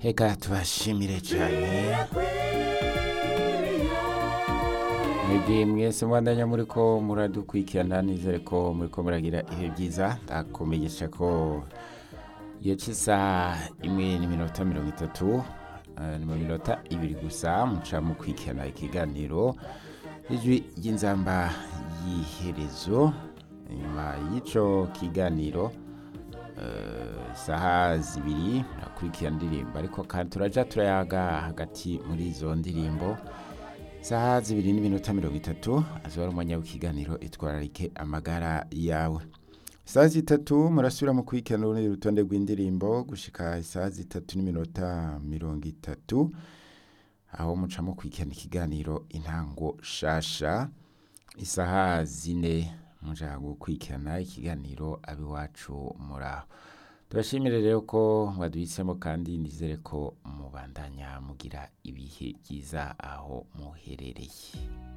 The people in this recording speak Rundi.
reka tubashimire cyane mwebwe mwese mwandanya muri ko muradukurikirana nizere ko muri ko muragira ibihe byiza ndakumenyesha ko iyo cy'isaha imwe n'iminota mirongo itatu eh, ni mu minota ibiri gusa muca mukurikirana ikiganiro ijwi ry'inzamba y'iherezo inyuma y'icyo kiganiro eh, isaha zibiri murakurikirana indirimbo ariko kandi turaja turayaga hagati muri izo ndirimbo isaha zibiri n'iminota mirongo itatu azoba ari umwanya w'ikiganiro itwararike amagara yawe isaha zitatu murasubira mu kurikirana urundi rutonde rw'indirimbo gushika isaha zitatu n'iminota mirongo itatu aho muca mukurikirana ikiganiro intango shasha isaha zine muja gukurikirana ikiganiro abiwacu muraho turashimire rero ko mwaduhisemo kandi nizere ko mubandanya mugira ibihe byiza aho muherereye